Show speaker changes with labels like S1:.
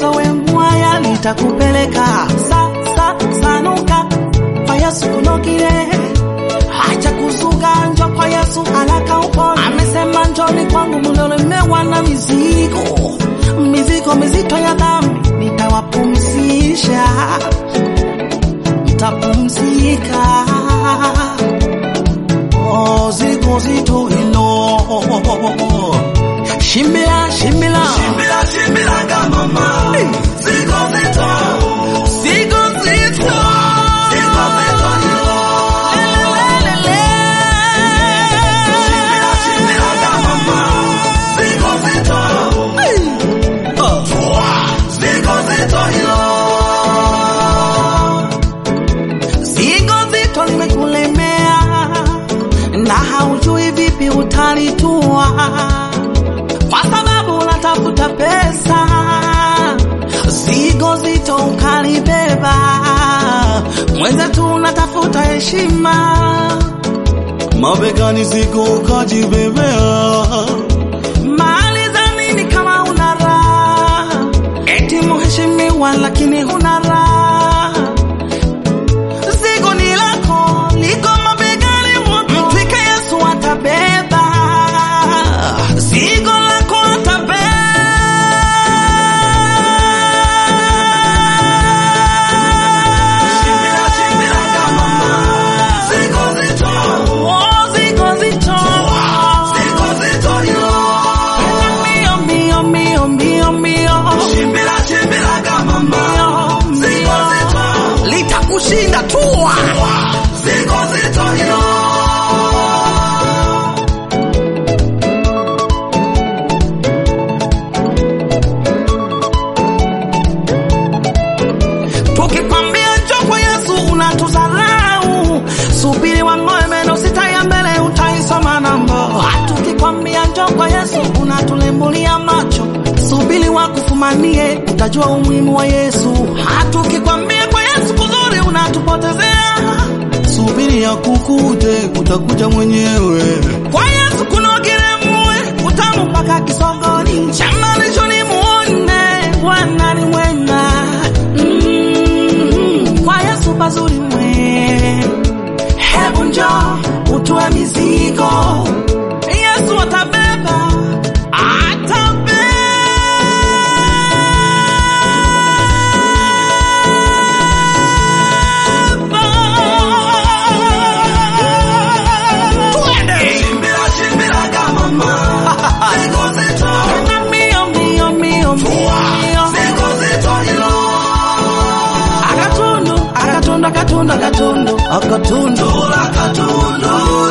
S1: uwezo we mwaya litakupeleka sa, sa, sanuka kwa Yesu kunogile hacha kuzuga njo kwa Yesu haraka upone. Amesema njoni kwangu mliolemewa na mizigo mizigo mizito ya dhambi, nitawapumzisha, mtapumzika. Oh, zigo zito hilo shimbila shimbila
S2: Shimbira, shimbira kama mama. Zigo zito.
S1: zigo zito
S2: Zigo zito hilo. Shimbira, shimbira kama mama. Zigo zito. Zigo zito hilo.
S1: Zigo zito limekulemea na haujui vipi utalitua, kwa sababu unatafuta pesa. Zigo zito ukalibeba, mwenzetu unatafuta heshima, mabegani zigo ukajibebea mali za nini kama una raha, eti mheshimiwa lakini huna raha zigo ni lako liko mabegani mwako, mtwike Yesu atabeba zigo lako
S2: Shimbira, shimbira kama mama. Zigo zito.
S1: atabeba zigo zito
S2: Zigo zito hilo.
S1: mbio mbio mbio mbio mbio
S2: Shimbira, shimbira kama mama. Zigo zito.
S1: litakushinda tua
S2: Zigo zito hilo.
S1: Tukikwambia njoo kwa Yesu unatudharau, subiri wang'oe meno sita ya mbele utaisoma namba. Tukikwambia njoo kwa Yesu unatulembulia macho, subiri wakufumanie utajua umuhimu wa Yesu. Tukikwambia kwa Yesu kuzuri unatupotezea, subiri ya kukute utakuja mwenyewe. Kwa Yesu kunogile muwe utamu mpaka kisogoni, chamalisho ni muone Bwana ni mwema. Mm, kwa Yesu pazuri mwe, hebu njoo utue mizigo, Yesu atabeba, atabeba. Twende
S2: Shimbira, shimbira kama mama. Zigo zito.
S1: mbio mbio mbio mbio
S2: Zigo zito hilo.
S1: akatundu akatundu akatundu akatundu akatundu
S2: Tula katundu.